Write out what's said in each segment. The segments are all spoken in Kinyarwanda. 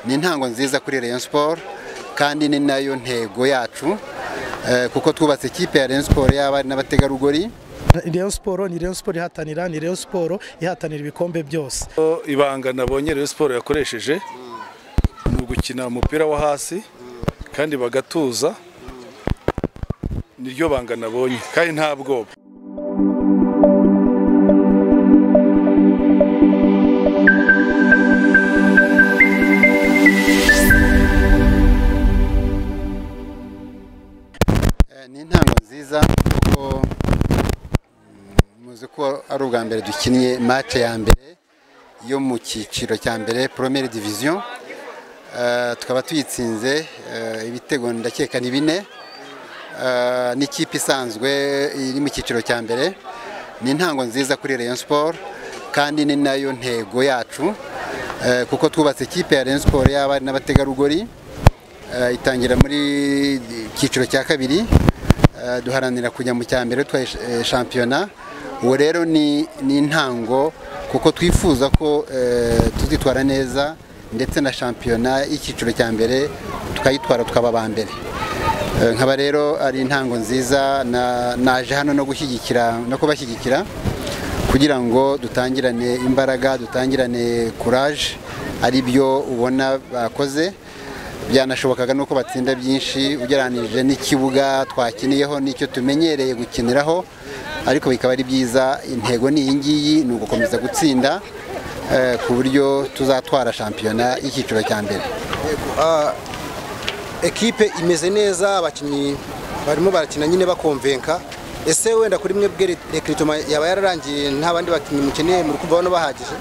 ni intango nziza kuri Rayon Sport kandi ni nayo ntego yacu kuko twubatse ikipe ya Rayon Sport y'abari n'abategarugori Rayon Sport ni Rayon Sport ihatanira ni Rayon Sport ihatanira ibikombe byose ibanga nabonye Rayon Sport yakoresheje ni ugukina umupira wo hasi kandi bagatuza niryo banga nabonye kandi nta bwoba ni intango nziza kuko muzi ko ari ubwa mbere dukinnye match ya mbere yo mu cyiciro cya mbere Premier Division Eh, tukaba tuyitsinze eh, ibitego ndakeka ni bine Eh, n'ikipe isanzwe iri mu cyiciro cya mbere ni intango nziza kuri Rayon Sport kandi ni nayo ntego yacu eh, kuko twubatse ikipe ya Rayon Sport y'abari n'abategarugori Eh, itangira muri cyiciro cya kabiri Eh, duharanira kujya mu cya mbere twa shampiyona uwo rero ni ni intango kuko twifuza ko eh, tuzitwara neza ndetse na shampiyona y'icyiciro cya mbere tukayitwara tukaba aba mbere Eh, nkaba rero ari intango nziza na- naje hano no gushyigikira no kubashyigikira kugira ngo dutangirane imbaraga dutangirane courage ari byo ubona bakoze byanashobokaga nuko batsinda byinshi ugereranije n'ikibuga twakiniyeho n'icyo tumenyereye gukiniraho ariko bikaba ari byiza intego ni iyi ngiyi ni ugukomeza gutsinda eh, ku buryo tuzatwara shampiyona y'icyiciro cya mbere ekipe imeze neza abakinnyi barimo barakina nyine bakomvenka ese wenda kuri mwe bwe rekiritoma yaba yararangiye nta bandi bakinnyi mukeneye muri kumva bano bahagije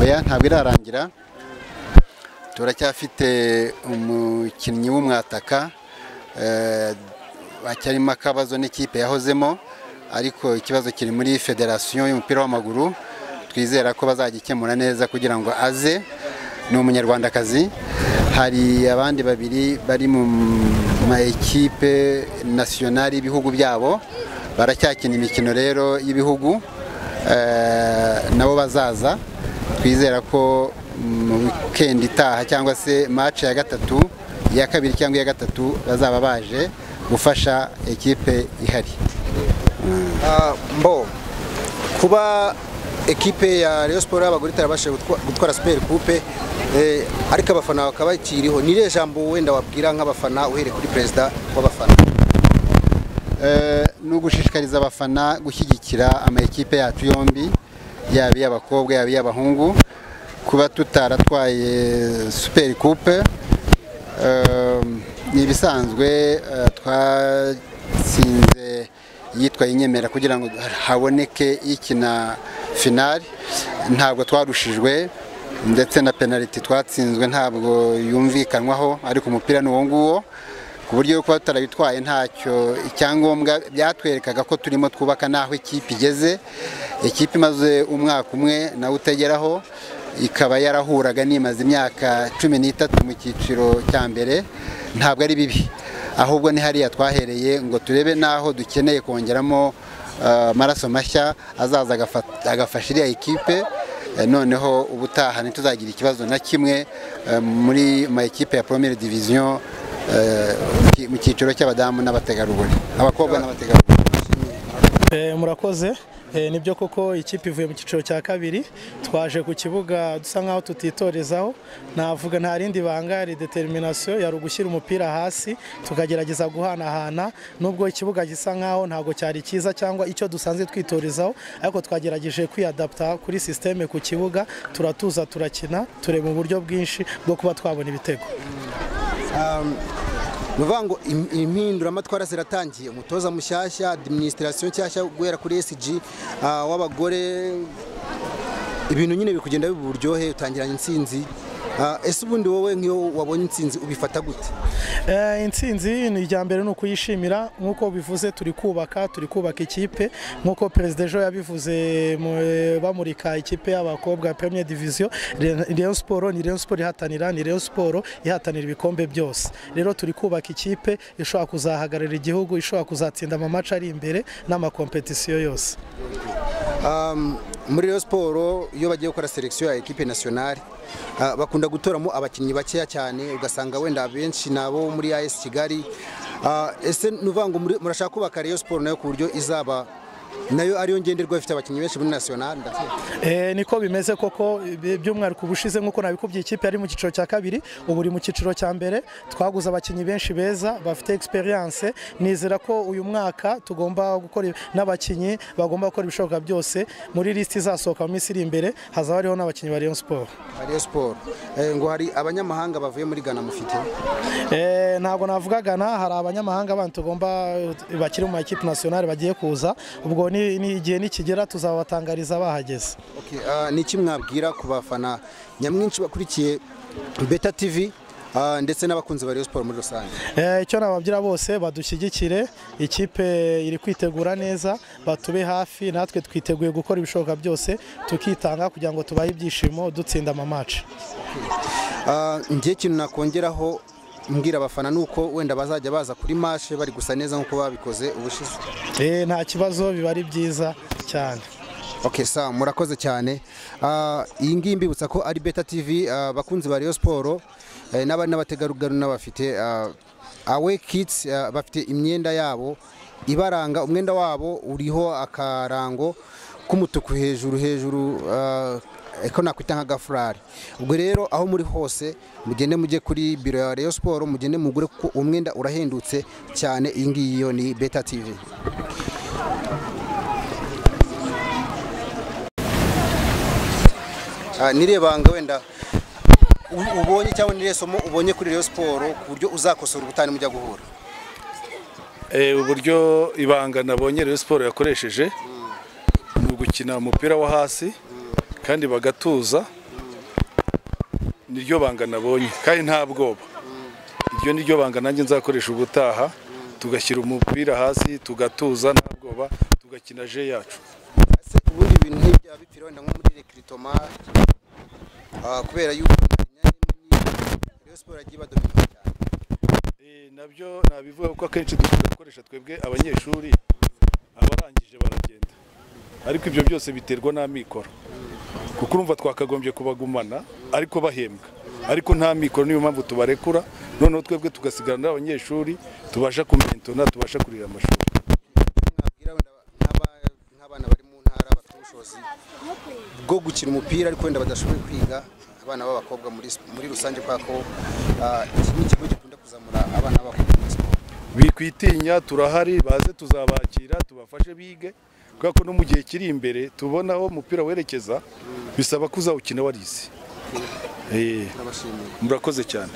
oya ntabwo irarangira turacyafite umukinnyi w'umwataka eh, hacyarimo akabazo n'ikipe yahozemo ariko ikibazo kiri muri federasiyo y'umupira w'amaguru twizera ko bazagikemura neza kugira ngo aze ni umunyarwandakazi hari abandi babiri bari mu ma ekipe nasiyonari y'ibihugu byabo baracyakina imikino rero y'ibihugu eh, nabo bazaza twizera ko mu weekend itaha cyangwa se match ya gatatu iya kabiri cyangwa iya gatatu bazaba baje gufasha ekipe ihari Ah, mbo kuba ekipe ya Rayon Sport y'abagore itarabashije gutwa- gutwara Super Coupe eh, ariko abafana bakaba bakiriho ni irihe jambo wenda wabwira nk'abafana uhereye kuri perezida w'abafana Eh, ni ugushishikariza abafana gushyigikira ama ekipe yacu yombi yaba iy'abakobwa yaba iy'abahungu kuba tutaratwaye super coupe eh, ni ibisanzwe eh, twatsinze yitwaye inyemera kugira ngo haboneke ikina finali ntabwo twarushijwe ndetse na penaliti twatsinzwe ntabwo yumvikanwaho ariko umupira ni uwo nguwo ku buryo kuba tutarabitwaye ntacyo icyangombwa byatwerekaga ko turimo twubaka n'aho ikipe igeze ikipe imaze umwaka umwe nawe utageraho ikaba yarahuraga nimaze imyaka cumi n'itatu mu cyiciro cya mbere ntabwo ari bibi ahubwo ni hariya twahereye ngo turebe n'aho dukeneye kongeramo eh, amaraso mashya azaza agafa- agafasha iriya ekipe Eh, noneho ubutaha ntituzagira ikibazo na kimwe eh, muri ma ekipe ya Premier Division eh, mu ki- mu cyiciro cy'abadamu n'abategarugori abakobwa n'abategarugori Eh, murakoze Eh, nibyo koko ikipe ivuye mu cyiciro cya kabiri twaje ku kibuga dusa nkaho tutitorezaho navuga nta rindi banga hari determination yari ugushyira umupira hasi tukagerageza guhanahana nubwo ikibuga gisa nkaho ntabwo cyari cyiza cyangwa icyo dusanzwe twitorezaho ariko twagerageje kwiyadapta kuri sisiteme ku kibuga turatuza turakina tureba uburyo bwinshi bwo kuba twabona ibitego ni ukuvuga ngo im- impinduramatwara ziratangiye umutoza mushyashya administration nshyashya guhera kuri SG ah, w'abagore ibintu nyine biri kugenda biba uburyohe utangiranye intsinzi Ah, ese ubundi wowe nk'iyo wabonye intsinzi ubifata gute Eh, intsinzi ni ijya mbere ni ukuyishimira nk'uko bivuze turi kubaka turi kubaka ikipe nk'uko perezida ejo yabivuze mu- eh, bamurika ikipe y'abakobwa ya premier division Re- Rayon Sport ni Rayon Sport ihatanira ni Rayon Sport ihatanira ibikombe byose rero turi kubaka ikipe ishobora kuzahagararira igihugu ishobora kuzatsinda amamaci ari imbere n'amakompetisiyo yose Um, muri Rayon Sport iyo bagiye gukora selection ya equipe nationale ah, bakunda gutoramo abakinnyi bakeya cyane ugasanga wenda abenshi ni abo muri AS Kigali Ah, ese ni ukuvuga ngo muri- murashaka kubaka Rayon Sport nayo ku buryo izaba nayo ariyo ngenderwaho ifite abakinnyi benshi muri national ndakeka Eh, niko bimeze koko ibi- by'umwihariko ubushize nk'uko nabikubwiye ikipe yari mu cyiciro cya kabiri ubu uri mu cyiciro cya mbere twaguze abakinnyi benshi beza bafite experience nizera ko uyu mwaka tugomba gukora n'abakinnyi bagomba gukora ibishoboka byose muri lisiti izasohoka mu minsi iri imbere hazaba hariho n'abakinnyi ba Rayon Sport Rayon Sport Eh, ngo hari abanyamahanga bavuye muri Ghana mufite Eh, ntabwo navuga Ghana hari abanyamahanga bandi tugomba bakiri mu makipe nationale bagiye kuza ubwo ni ni- igihe nikigera tuzabatangariza bahageze Okay, ah, ni iki mwabwira ku bafana nyamwinshi bakurikiye Beta TV ah, ndetse n'abakunzi ba Rayon Sport muri rusange Eh, icyo nababwira bose badushyigikire ikipe iri kwitegura neza batube hafi natwe twiteguye gukora ibishoboka byose tukitanga kugira ngo tubahe ibyishimo dutsinda amamaci Ah, njye ikintu nakongeraho mbwira abafana ni uko wenda bazajya baza kuri mashe bari gusa neza nk'uko babikoze ubushize eh, nta kibazo biba ari byiza cyane okay sa murakoze cyane Ah, iyi ngiyi mbibutsa ko ari beta tv ah, abakunzi ba Rayon Sport eh, n'abari n'abategarugori n'abafite ah, awe kids ah, bafite imyenda yabo ibaranga umwenda wabo uriho akarango k'umutuku hejuru hejuru ah, ko nakwita nka gafurari ubwo rero aho muri hose mugende mujye kuri biro ya Rayon Sport mugende mugure kuko umwenda urahendutse cyane iyi ngiyi yo ni beta tv Ah, nirebanga wenda u- ubonye cyangwa nirihe somo ubonye kuri Rayon Sport ku buryo uzakosora ubutane mujya guhura Eh, uburyo ibanga nabonye Rayon Sport yakoresheje ni ugukina umupira wo hasi kandi bagatuza niryo banga nabonye kandi nta bwoba iryo niryo banga nanjye nzakoresha ubutaha tugashyira umupira hasi tugatuza nta bwoba tugakina je yacu Ese ubundi ibintu nk'ibyo biba bipfira wenda nko muri rekritoma ah, kubera yuko imyanya minini Rayon Sport yagiye badomina cyane Eh, nabyo nabivuga kuko akenshi dukunda gukoresha twebwe abanyeshuri abarangije baragenda ariko ibyo byose biterwa n'amikoro kuko urumva twakagombye kubagumana ariko bahembwa ariko nta mikoro niyo mpamvu tubarekura noneho twebwe tugasigarana abanyeshuri tubasha kumentona tubasha kurira amashuri Nabwira wenda nk'aba- nk'abana bari mu ntara bafite ubushobozi bwo gukina umupira ariko wenda badashoboye kwiga abana b'abakobwa muri muri rusange kubera ko ah, iki ni ikigo gikunda kuzamura abana b'abakobwa muri siporo bikwitinya turahari baze tuzabakira tubafashe bige kubera ko no mu gihe kiri imbere tubona aho umupira werekeza bisaba ko uzawukina warize Eh, turabashimiye murakoze cyane